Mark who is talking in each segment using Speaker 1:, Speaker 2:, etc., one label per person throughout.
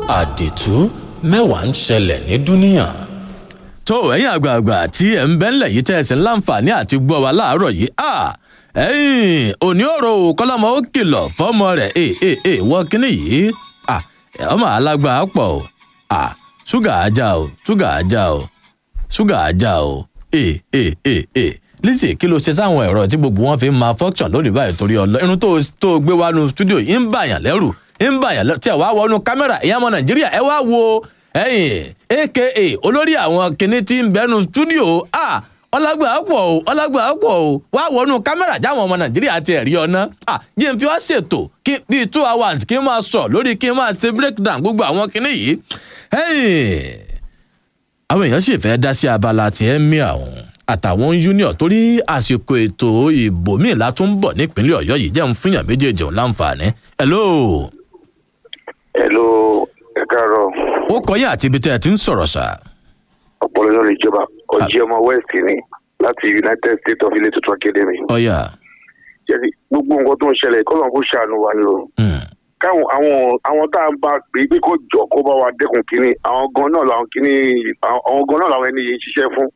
Speaker 1: àdìtú mẹ́wàá ń ṣẹlẹ̀ ní dúníà.
Speaker 2: tó ẹ̀yin àgbààgbà tí ẹ̀ ń bẹ́ ńlẹ̀ yìí tẹ́ ẹ sì ń láǹfààní àti gbọ́ wa láàárọ̀ yìí à ẹ̀yìn òní ọ̀rọ̀ ò kọ́lọ́mọ ó kìlọ̀ fọ́mọ rẹ̀ ẹ̀ ẹ̀ ẹ̀ wọ́n kínní yìí à ọmọ alágbá pọ̀ o à ṣúgà ajá o ṣúgà ajá o ṣúgà ajá o ẹ̀ ẹ̀ ẹ̀ ẹ̀ lizzy kí ló ṣe sáwọn ẹ̀rọ tí gbogbo wọn fi ń máa function lónìí báyìí torí ọlọ irun tó tó gbé wá nu studio yìí ń bàyàn lẹ́rù ń bàyàn lẹ́rù tí ẹ wá wọnú kámẹ́rà ìyá ọmọ nàìjíríà ẹ wá wo ẹyìn aka olórí àwọn kinní tí ń bẹnu studio a ọlágbà pọ̀ o ọlágbà pọ̀ o wá wọnú kámẹ́rà jáwọn ọmọ nàìjíríà ti ẹ̀rí ọ̀nà a jẹ́ n fi wá ṣètò kí bíi two hours kí n máa sọ lórí kí n máa ṣe breakdown gbogbo àwọn kinní yìí ẹyìn àwọn èèyàn sì fẹ́ dá sí abala tí ẹ mí àwọn àtàwọn union torí àsìkò ètò ìbò míì látún bọ̀ nípínlẹ̀ ọ̀yọ́ yìí jẹ́ ń fúnyàn méjèèjì òun láǹfààní. hello.
Speaker 3: hello ẹ káàárọ̀.
Speaker 2: ó kọyìn àti ibi tẹ́ ẹ ti ń sọ̀rọ̀ sà.
Speaker 3: ọpọlọ lórí ìjọba ọjí ọmọ west ni láti united states of ilé tuntun academy.
Speaker 2: ọyà.
Speaker 3: jẹ́sí gbogbo nǹkan tó ń ṣẹlẹ̀ kọ́ lóun kó ṣàánú wa ni o. káwọn àwọn àwọn tá à ń bá pè é pé kó jọ kó bá wa dẹ́kun kínní àwọn gan náà làwọn kínní àwọn gan náà làwọn ẹni yìí ń ṣiṣẹ́ fún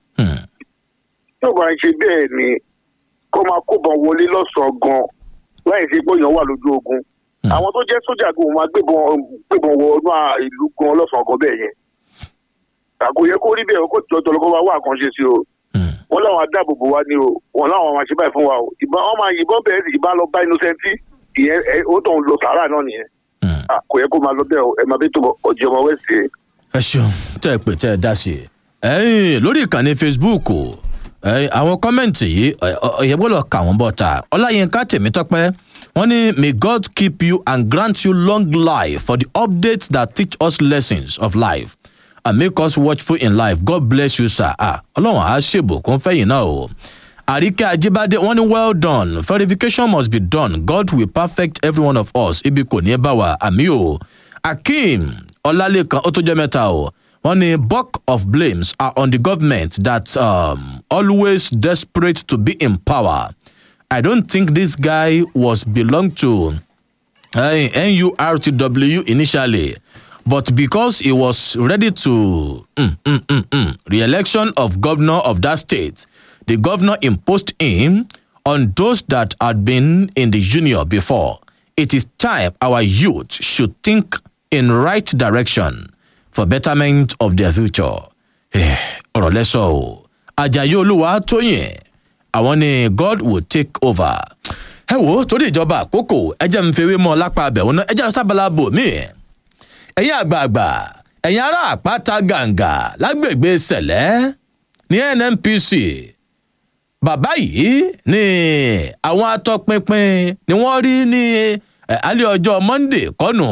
Speaker 3: tí ò bá ń ṣe bẹ́ẹ̀ ni kó máa kóbọn wọlé lọ́sàn-án gan láì ṣe pé èèyàn wà lójú ogun àwọn tó jẹ́ sójà gan máa gbébọn gbébọn wọ inú ìlú gan lọ́sàn-án gan bẹ́ẹ̀ yẹn àgbo yẹ kó rí bẹ́ẹ̀ kó jọjọ lọ́kọ́ wá wá àkànṣe sí o wọ́n láwọn adáàbòbò wa ni o wọ́n láwọn máa ṣe báyìí fún wa o ìbọn wọn máa yìnbọn bẹ́ẹ̀ sì ìbá lọ bá innocenti ìyẹn ó tàn lọ sàárà náà nìyẹn kò yẹ kó máa lọ bẹ́ẹ̀ o ẹ máa bí tó ọjọ́ ọmọ wẹ́sì.
Speaker 2: ẹ ṣeun tẹ́ ẹ pè tẹ́ ẹ dá sí i lórí ìkànnì facebook àwọn kọ́mẹ̀ntì yìí ọ̀yẹ́ gbọ́dọ̀ kà wọ́n bọ̀ ta ọláyínká tèmítọ́pẹ́ wọ́n ní may god keep you and grant you long life for the updates that teach us lessons of life and make us watchful in life god bless you sir ah ọlọ́run á ṣèbùkún fẹ́yìn náà o àríkẹ́ ajíbádé wọ́n ní well done verification must be done god will perfect every one of us ibi kò ní bá wa àmì o akeem ọlálẹ́kan ó tó jẹ́ mẹ́ta o wọ́n ní bulk of blames are on the government that um, always desperate to be in power. I don't think this guy was belong to uh, NURTW initially, but because he was ready to mm, mm, mm, mm, re-election of governor of that state, the governor imposed him on those that had been in the union before. It is time our youth should think in right direction for betterment of their future. ọ̀rọ̀ lẹ́sọ̀ o ajayi olúwa tóyìn àwọn ni god will take over. ẹ wo torí ìjọba àkókò ẹjẹ ń fewé mọ lápá abẹ̀wò náà ẹjẹ sábàlá bò mí. ẹ̀yin àgbààgbà ẹ̀yin ará àpáta gàǹgà lágbègbè sẹ̀lẹ̀ ní nnpc bàbá yìí ni àwọn atọpinpin ni wọ́n rí ní alẹ́ ọjọ́ monday kọ́nù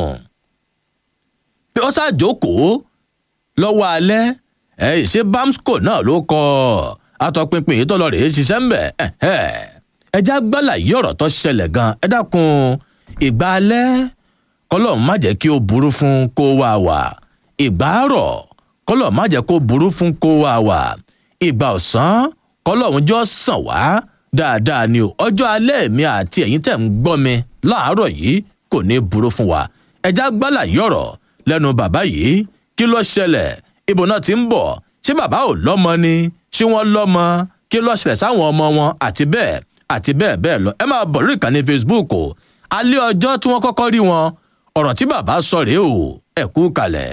Speaker 2: bí wọ́n ṣàjókòó lọ́wọ́ alẹ́ ẹ̀ ṣe bamsco náà ló kọ́ atọ́pinpin yìí tó lọ rèé ṣiṣẹ́ ń bẹ̀ ẹjẹ́ agbálà yìí ọ̀rọ̀ tó ṣẹlẹ̀ gan ẹ dákun ìgbà alẹ́ kọ́lọ́ọ̀ má jẹ́ kí ó burú fún kó wá wà ìgbà àárọ̀ kọ́lọ́ọ̀ má jẹ́ kó burú fún kó wá wà ìgbà ọ̀sán kọ́lọ́ọ̀ jọ sàn wá dáadáa ni o ọjọ́ alẹ́ mi àti ẹ̀yin tẹ̀ ń gbọ́ mi láàárọ̀ yìí kò ní burú fún wa ẹjẹ́ agbálà yìí ọ̀rọ̀ lẹ́nu bàbá yìí kí ló ṣẹlẹ̀ ibo náà ti ń bọ̀ ṣé bàbá ò lọ́mọ ni ṣé wọ́n lọ́mọ kí ló ṣẹlẹ̀ sáwọn ọmọ wọn àti bẹ́ẹ̀ àti bẹ́ẹ̀ bẹ́ẹ̀ lọ ẹ máa bọ̀ lórí ìkànnì facebook o alẹ́ ọjọ́ tí wọ́n kọ́kọ́ rí wọn ọ̀rọ̀ tí bàbá sọ rèé o ẹ kú kalẹ̀.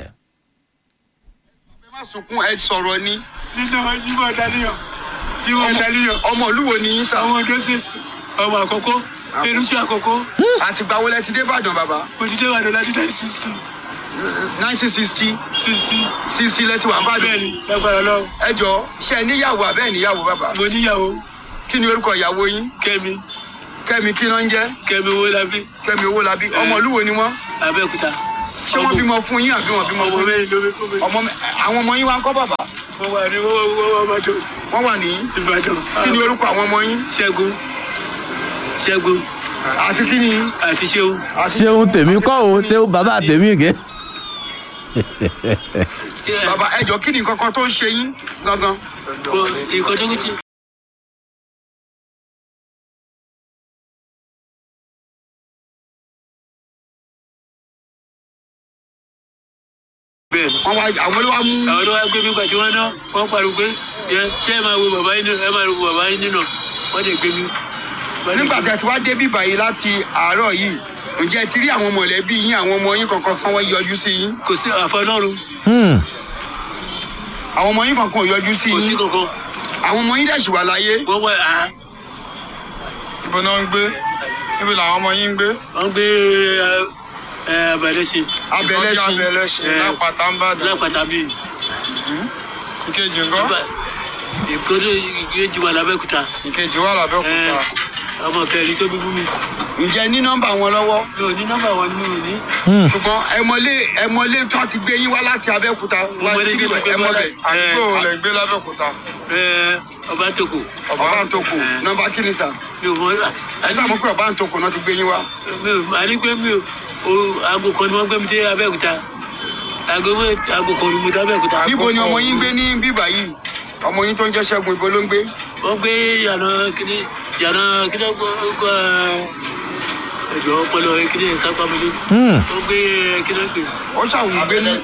Speaker 4: ẹ má sunkún ẹ sọ̀rọ̀ ni.
Speaker 5: nínú jíwọ́ dálíyàn jíwọ́ dálíyàn.
Speaker 4: ọmọ olúwo ni yín sá.
Speaker 5: ọmọ ọdún sí ọmọ àkọ́kọ́ erúṣẹ́ àkọ́kọ́.
Speaker 4: àtìgbà wo lẹ ti dé ìbàdàn bàbá.
Speaker 5: mo ti dé ìbàdàn láti nineteen sixty.
Speaker 4: nineteen sixty
Speaker 5: sixty.
Speaker 4: sixty lẹ ti wà ń bàdàn.
Speaker 5: bẹ́ẹ̀ni lágbára lọ.
Speaker 4: ẹ jọ ṣe níyàwó abẹ́ níyàwó bàbá.
Speaker 5: mo níyàwó
Speaker 4: kí ni orúkọ ìyàwó yín.
Speaker 5: kẹ́mi
Speaker 4: kẹ́mi kí náà ń jẹ́.
Speaker 5: kẹ́mi owó labí
Speaker 4: kẹ́mi owó labí ọmọ olúwo ni wọ́n.
Speaker 5: abẹ́òkúta.
Speaker 4: ṣé wọ́n bímọ fún yín àbí wọ́n bímọ
Speaker 5: ọmọ
Speaker 4: fún yín.
Speaker 5: mẹ́rin ló fi fún mi.
Speaker 4: ọmọ mẹ- àwọn ọmọ yín wá ń kọ́ bàbá.
Speaker 5: mo wà ní wọ́wọ́ ọmọdún
Speaker 4: wọ́n wà ní.
Speaker 5: ìbàdàn.
Speaker 4: kí ni orúkọ àwọn ọmọ yín.
Speaker 5: ṣẹ́gun ṣẹ́gun
Speaker 4: àti kí ni.
Speaker 5: àti ṣéun.
Speaker 4: àti
Speaker 2: ṣéun tèmi kọ́ o ṣéun bàbá tèmi gẹ́.
Speaker 4: bàbá ẹ jọ kí ni nǹkan kan tó ń ṣe yín gangan.
Speaker 5: kò ìkọjú kùtì.
Speaker 4: bẹ́ẹ̀
Speaker 5: wọ́n wá àwọn ló wá mú
Speaker 4: àwọn tó wá gbé mi pàtí wọn náà wọn pariwo pé yẹ ṣé ẹ máa wo bàbá yín nínú ẹ máa wo bàbá yín nínú wọn lè gbé mi. Wọ́n lè
Speaker 5: nígbà
Speaker 4: gbé
Speaker 5: tí a ti wá dé bíbà yìí láti àárọ̀ yìí ǹjẹ́ ẹ ti rí àwọn mọ̀lẹ́bí yín àwọn ọmọ yín kankan fún wọn yọjú sí yín
Speaker 4: mi. kò sí àfọlọ́run
Speaker 2: Hmm.
Speaker 5: àwọn ọmọ yín kankan ò yọjú sí
Speaker 4: kò sí
Speaker 5: yín
Speaker 4: kankan
Speaker 5: àwọn ọmọ yín dẹ̀ sì wà láyé
Speaker 4: wọ́n wá à
Speaker 6: ibo náà ń gbé níbo làwọn ọmọ yín ń gbé.
Speaker 4: wọ́n gbé ẹ abẹ́rẹ́ ṣe
Speaker 5: abẹ́lẹ́
Speaker 6: ìtọ́jú
Speaker 5: sí
Speaker 6: abẹ́lẹ́ṣin
Speaker 4: Eh.
Speaker 6: lápáta ń bàdàn.
Speaker 4: lápàtà bíi
Speaker 6: ìkejì ńkọ́
Speaker 4: ìkórè ìgbéjì wà lábẹ́kúta
Speaker 6: ìkejì wà lábẹ́òkúta.
Speaker 4: ọmọ kẹrin tó bíbú mi
Speaker 5: ǹjẹ́ ẹ ní nọ́mbà wọn lọ́wọ́
Speaker 4: mi ò ní nọ́mbà wọn ni mi ò ní.
Speaker 2: Hmm.
Speaker 5: ṣùgbọ́n ẹmọlé ẹmọlé tí wọ́n ti gbé yín wá láti abẹ́òkúta wá
Speaker 4: Mo mọ
Speaker 5: sí
Speaker 4: ilé tí mo gbé wá
Speaker 5: ẹmọbẹ̀
Speaker 4: láti-
Speaker 6: àdúgbò wo lẹ gbé lábẹ́òkúta.
Speaker 4: ẹ ọba tòkò
Speaker 5: ọba ń toko
Speaker 4: Eh.
Speaker 5: nọ́mbà kí ni sà
Speaker 4: mi ò mọ
Speaker 5: ẹ sàmú pé ọba ń toko náà ti gbé yín wá
Speaker 4: mi ò àní pé mi ò o aago kan ni wọ́n gbé mi dé abẹ́òkúta aago mẹ́ aago kan ni mo dé abẹ́òkúta.
Speaker 5: níbo ni ọmọ yín gbé ní bíbà yìí ọmọ yín tó ń jẹ́ ṣẹ́gun ibo ló ń gbé
Speaker 4: wọ́n gbé yàrá kíní yàrá kíní gbọ́ ẹ̀jọ̀ ọpọlọ kíní kápámẹ́lẹ́
Speaker 2: Hmm.
Speaker 4: wọ́n gbé kíní pè
Speaker 5: ó ṣàwọn gbé ní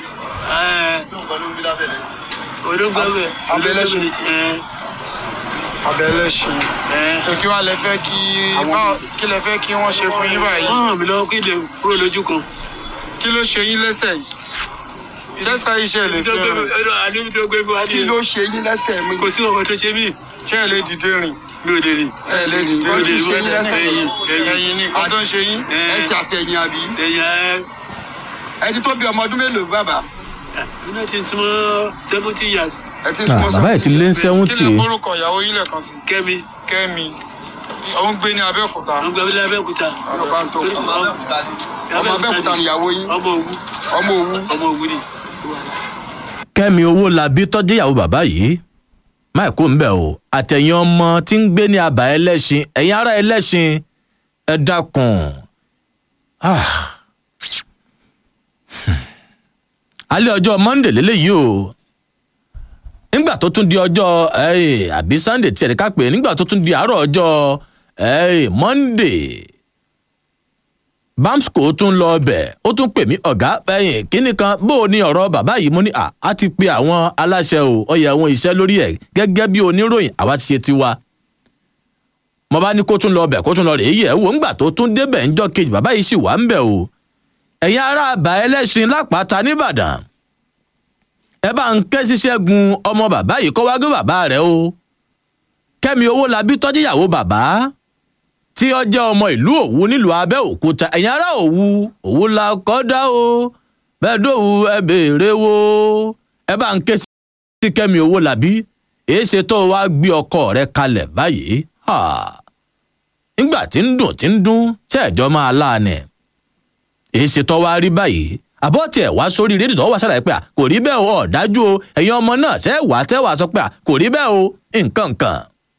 Speaker 4: odóńgbàmẹ́
Speaker 5: Abẹ́lẹ́sùn.
Speaker 6: abẹ́lẹ́ṣin. sọ kí wàá lẹ fẹ́ kí báwo kí lẹ fẹ́ kí wọ́n ṣe fún yín báyìí.
Speaker 4: wọ́n ràn mí lọ́wọ́ kí lè kúrò lójú kan.
Speaker 6: kí ló ṣe yín lẹ́sẹ̀ yìí. jẹ́sà iṣẹ́ lè fi rìn.
Speaker 4: àníbi tó gbé mi wá
Speaker 5: kí
Speaker 4: ní
Speaker 5: ló ṣe yín lẹ́sẹ̀ mi
Speaker 4: kò sí ọkọ̀ tó ṣe mí
Speaker 6: ṣé ẹ lè dìde rìn.
Speaker 4: mi ò lè rìn.
Speaker 6: ẹ lè dìde
Speaker 5: Kí ló
Speaker 6: rìn.
Speaker 5: ṣe yín lẹ́sẹ̀
Speaker 4: ẹ̀yìn ẹ̀yìn
Speaker 6: ẹ̀yin ni nǹkan tó ń ṣe yín.
Speaker 5: ẹsẹ̀ àtẹ̀yìn àbí
Speaker 4: ẹ̀yìn ẹ̀
Speaker 5: ẹ ti tó bí ọmọ ọdún mélòó bàbá
Speaker 4: iná ti súnmọ́ seventy years
Speaker 5: ẹ ti
Speaker 2: Ah,
Speaker 5: súnmọ́
Speaker 2: bàbá yìí ti lé ń
Speaker 6: kí
Speaker 2: sẹ́wọ́ntì.
Speaker 6: lè forúkọ ìyàwó yín lẹ́ẹ̀kan sí.
Speaker 4: kẹ́mi
Speaker 6: kẹ́mi ó ń gbé ní abẹ́òkúta.
Speaker 4: wọ́n gbé mi lábẹ́òkúta.
Speaker 5: ọba ń toko ọmọ abẹ́òkúta níyàwó yín
Speaker 4: ọmọ òwú
Speaker 5: ọmọ òwú
Speaker 4: ọmọ òwú ni.
Speaker 2: kẹ́mi owó labí tọ́jú ìyàwó bàbá yìí máìkú ń bẹ̀ o àtẹ̀yìn ọmọ tí ń gbé ní àbá ẹlẹ́ṣin ẹ̀yin ará ẹlẹ́ṣin ẹ dákun. Ah. Hmm. alẹ́ ọjọ́ monday lélẹ́yìí o nígbà tó tún di ọjọ́ eh, àbí sunday tí ẹ̀ka pè é nígbà tó tún di àárọ̀ ọjọ́ eh, monday bamsco tún lọ ọbẹ̀ ó tún pè mí ọ̀gá ẹ̀yìn kínní kan bó o ní ọ̀rọ̀ bàbá yìí mo ní à á ti pe àwọn aláṣẹ o ọyẹ àwọn iṣẹ́ lórí ẹ̀ gẹ́gẹ́ bí oníròyìn àwa ti ṣe tiwa mo bá ní kó tún lọ ọbẹ̀ kó tún lọ rèé yẹ̀ wò ńgbà tó tún débẹ̀ ńjọ́ kejì bàbá yìí sì wà ń bẹ̀ o ẹ̀yin ará àbá ẹlẹ́sìn lápáta nìbàdàn ẹ bá ń ké ṣiṣẹ́ gun ọmọ bàbá yìí kó wá gbé bàbá rẹ̀ o kẹ́mi owó labí tọ́jú ìyàwó bàbá tí ó jẹ́ ọmọ ìlú òwu nílùú abẹ́òkúta ẹ̀yin ará òwu òwu la kọ́dá o bẹ́ẹ̀ dòwu ẹ béèrè wo ẹ bá ń ké sí kẹ́mi owó làbí èé ṣe tó wá gbé ọkọ rẹ kalẹ̀ báyìí Ha. nígbà tí ń dùn tí ń dún ṣẹ́ẹ̀jọ́ máa láàánẹ̀ èé ṣe tó wá rí báyìí àbọ̀ tiẹ̀ wá sórí rédíò tó wá ṣàlàyé pé à, kò rí bẹ́ẹ̀ o ọ̀dájú o ẹ̀yin ọmọ náà ṣẹ́ wà tẹ́ wà sọ pé à, kò rí bẹ́ẹ̀ o nǹkan nǹkan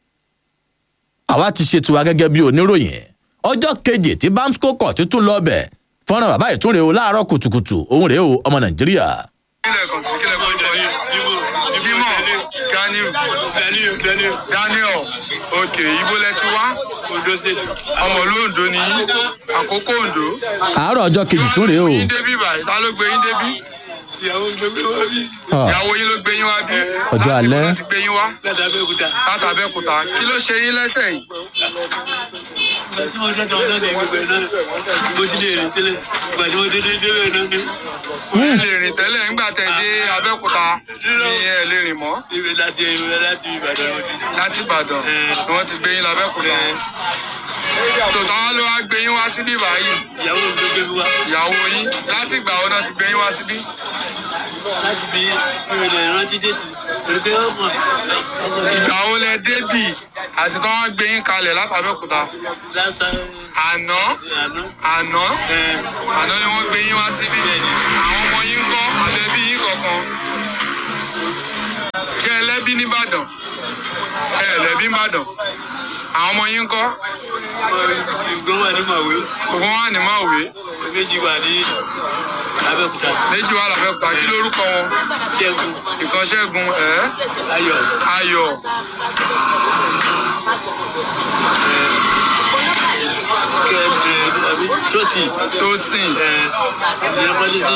Speaker 2: àwa ti ṣe tiwa gẹ́gẹ́ bí oníròyìn ọjọ́ kejì tí bamsco kọ̀ títún lọ bẹ̀ fọ́nrán bàbá ìtúnrè o láàárọ̀ kùtùkùtù òun rèé o ọmọ nàìjíríà.
Speaker 6: kílẹ̀ kan sí kílẹ̀ kan kọ́ yín. jimoh ganiu
Speaker 4: daniel daniel
Speaker 6: daniel ok ibo lẹ ti wá
Speaker 4: ondo state.
Speaker 6: ọmọ ìlú ondo ni yín àkókò ondo.
Speaker 2: àárọ̀ ọjọ́ kejì tún rèé o.
Speaker 6: yín débí báyìí ta ló gbé yín débí.
Speaker 4: ìyàwó gbẹgbẹ wá bí
Speaker 2: Ah,
Speaker 6: ìyàwó yín ló gbé yín wá bí.
Speaker 2: Ọjọ́
Speaker 6: láti
Speaker 2: alẹ́.
Speaker 6: ibo ló ti gbé yín wá
Speaker 4: láti abẹ́òkúta.
Speaker 6: láti abẹ́òkúta kí ló ṣe yín lẹ́sẹ̀ yìí.
Speaker 4: ìgbà tí mo dọ́dọ̀ ọ̀dọ́ ni gbogbo ẹ̀ náà mo ti lè rìn tẹ́lẹ̀ ìgbà tí mo dé dé débẹ̀ náà ni
Speaker 6: ẹ lè rìn tẹ́lẹ̀ nígbà tẹ̀ dé abẹ́òkúta ni ẹ lè rìn mọ́
Speaker 4: ibẹ̀ láti ibẹ̀ láti ìbàdàn mo ti.
Speaker 6: láti ìbàdàn ni wọ́n ti gbé yín lábẹ́òkúta. tòótọ́ wọn ló wá gbé yín wá síbí báyìí
Speaker 4: ìyàwó mi ló gbé mi wá
Speaker 6: ìyàwó yín láti ìgbà wo náà ti gbé yín wá síbí.
Speaker 4: láti bí mi ò lè rántí déètì pẹ̀lú pé ọmọ ọmọ mi
Speaker 6: ìgbà wo lẹ débì àti tí wọ́n gbé yín kalẹ̀ láti abẹ́òkúta.
Speaker 4: lásán
Speaker 6: àná
Speaker 4: àná
Speaker 6: àná àná ni wọ́n gbé yín wá síbí àwọn ọmọ yín kọ́ àbẹ̀bí yín kọ̀ọ̀kan ṣé ẹlẹ́bí nìbàdàn ẹ ẹlẹ́bí nìbàdàn àwọn ọmọ yín kọ́
Speaker 4: ìgbọ́n wà ní màwé
Speaker 6: gbogbo wọn wà ní máwé
Speaker 4: méjì wà ní abẹ́òkúta
Speaker 6: méjì wà lábẹ́òkúta kí lórúkọ wọn
Speaker 4: ṣẹ́gun
Speaker 6: ìkan ṣẹ́gun ẹ̀
Speaker 4: ayọ̀
Speaker 6: ayọ̀
Speaker 4: kẹ ẹ àbí tó sì
Speaker 6: tó sìn
Speaker 4: ẹ ìyẹn kọ́lé sí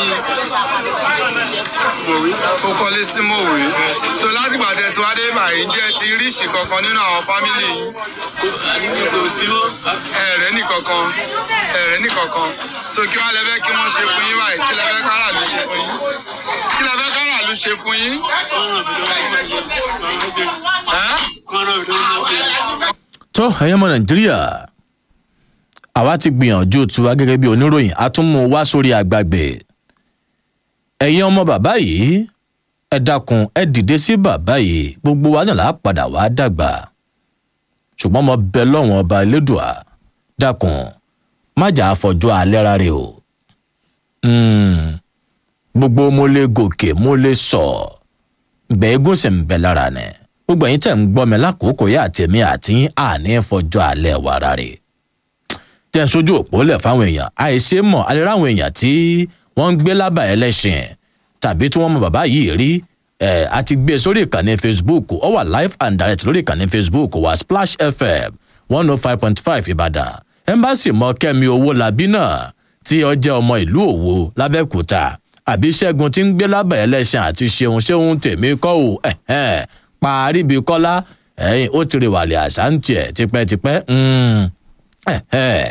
Speaker 4: mọ̀wé.
Speaker 6: ó kọ́lé sí mòwe so látìgbà tẹ tí wá dé báyìí jẹ́ ti ríṣì kankan nínú àwọn fámìlì yìí
Speaker 4: àdúgbò kò sí mọ́.
Speaker 6: ẹ̀rẹ́ nìkankan ẹ̀rẹ́ nìkankan so kí wàá lẹ́fẹ́ kí wọ́n ṣe fún yín báyìí kí lẹ́fẹ́ káràlú ṣe fún yín kí lẹ́fẹ́ káràlú ṣe fún yín
Speaker 4: kọ́nà mi lọ́wọ́ máa jẹ máa ń jẹ
Speaker 6: ẹ́
Speaker 4: kọ́nà mi lọ́wọ́ máa jẹ.
Speaker 2: tó ẹ̀yẹ́ mọ nàìjíríà àwa ti gbìyànjú tiwa gẹ́gẹ́ bí oníròyìn a tún mú un wá sórí àgbàgbé ẹ̀yin ọmọ bàbá yìí ẹ dákun ẹ dìde sí bàbá yìí gbogbo wa náà là á padà wá dàgbà ṣùgbọ́n mo bẹ lọ́wọ́n ọba elédùà dákun má jà àfọ̀jọ́ alẹ́ rárẹ̀ o Mm, gbogbo mo lè gòkè mo lè sọ gbẹ̀ẹ́gùn sì ń bẹ lára ni gbogbo ẹ̀yin tẹ̀ ń gbọ́ mi lákòókò yá àtẹ̀mí àti àní fọjọ́ alẹ́ wa rárẹ̀ tẹ̀ ń sojú òpó lẹ̀ fáwọn èèyàn àìṣe mọ̀ alẹ́ ráwọn èèyàn tí wọ́n ń gbé lábà ẹlẹ́sìn tàbí tí wọ́n mọ bàbá yìí rí ẹ̀ a ti gbé e sórí ìkànnì facebook ó wà live and direct lórí ìkànnì facebook wa splash fm one oh five point five ìbàdàn ẹ̀ńbàṣì mọ kẹ́mi owó labí náà tí ó jẹ́ ọmọ ìlú òwò lábẹ́òkúta àbí ṣẹ́gun tí ń gbé lábà ẹlẹ́sìn àti ṣeun ṣeun tèmi kọ́ ò ẹ̀hẹ́n parí bíi kọ́lá ẹ̀yìn ó ti rè wàlẹ̀ àṣà ń tiẹ̀ tipẹ́tipẹ́ mm, ẹ̀hẹ́n.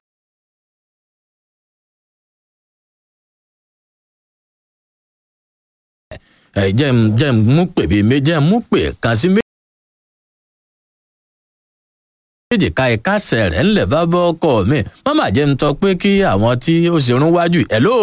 Speaker 2: ẹ jẹ́ ń jẹ́ ń mú pè bíi méjì jẹ́ ń mú pè kan sí méjì ká ìkásẹ̀ rẹ̀ ńlẹ̀ bá bọ́ ọkọ mi mọ́mà jẹ́ ń tọ́ pé kí àwọn tí ó ṣerun wájú hello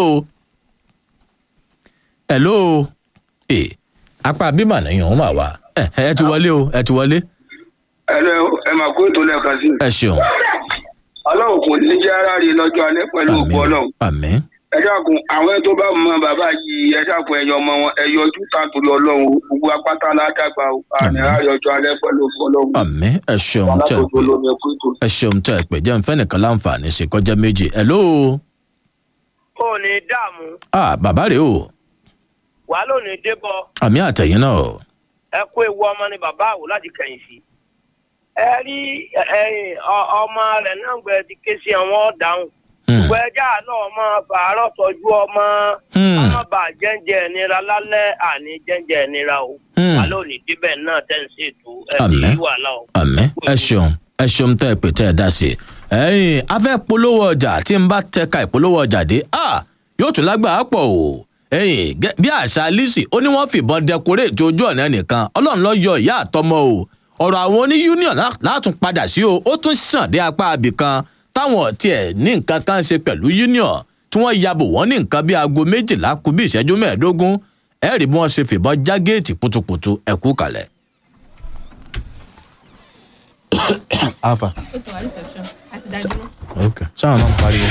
Speaker 2: hello ẹ apá bímọ nìyẹn òun mà wá ẹ ẹ ti wọlé o ẹ ti wọlé
Speaker 3: ẹ lọ ẹ máa kó ètò lẹ́ẹ̀kan sí i.
Speaker 2: ẹ ṣeun
Speaker 3: ọlọ́run kò ní jẹ́ ara rí lọ́jọ́ alẹ́ pẹ̀lú òkú ọlọ́run.
Speaker 2: àmì
Speaker 3: ẹ dákun àwọn tó bá mọ bàbá yìí ẹ dákun ẹyọ ọmọ wọn ẹ yọjú tààtúrú ọlọ́run o. gbogbo apáta aládàgbà o àní àyọjọ alẹ́ pẹ̀lú òkú ọlọ́run.
Speaker 2: àmì ẹ ṣeun tẹ ẹ
Speaker 3: alákòóso
Speaker 2: pé
Speaker 3: lómi ẹkú ètò.
Speaker 2: ẹ ṣeun tẹ ẹ pé jẹ́ ń fẹ́ nìkan láǹfààní sí kọjá méjì hello
Speaker 7: ò ní dààmú
Speaker 2: ah bàbá rèé o
Speaker 7: wàá ló ní débọ
Speaker 2: àmì àtẹ̀yìn náà o.
Speaker 7: ẹ kó ewu ọmọ ní bàbá àwò láti kẹyìn sí ẹ rí ẹyìn ọmọ rẹ náà gbẹ ti ké sí àwọn ọdáhùn
Speaker 2: Hmm.
Speaker 7: gbogbo ẹjá náà máa fàárọ̀ tọ́jú ọmọ
Speaker 2: Hmm.
Speaker 7: ọmọ bá jẹ́ǹjẹ́ ìnira lálẹ́ àní jẹ́ǹjẹ́ ìnira o
Speaker 2: Hmm.
Speaker 7: wàá ló ní débẹ̀ náà tẹ̀ ń ṣètò ẹ̀
Speaker 2: Àmín.
Speaker 7: ní wàhálà o.
Speaker 2: àmì ẹ ṣeun ẹ ṣeun tẹ ẹ pè tẹ ẹ dá sí i ẹyìn afẹ polówó ọjà tí n bá tẹka ìpolówó ọjà dé ah yóò tún lágbàá pọ o ẹyìn gẹ- bí àṣà lisi ó ní wọn fìbọn dẹkoréètì ojú ọ̀nà ẹnìkan ọlọ́run lọ yọ ìyá àtọmọ o ọ̀rọ̀ àwọn oní union lá- látún padà sí o ó tún sàn dé apá abìkan táwọn tiẹ̀ ní nǹkan kan ṣe pẹ̀lú union tí wọ́n yabò wọ́n ní nǹkan bí aago méjìlá kù bí ìṣẹ́jú mẹ́ẹ̀ẹ́dógún ẹ̀rí bí wọ́n ṣe fìbọn já géètì putuputu ẹ̀kú kalẹ̀. alpha
Speaker 8: ó ti wà reception àti dájú náà.
Speaker 2: ok sáwọn náà ń pariwo.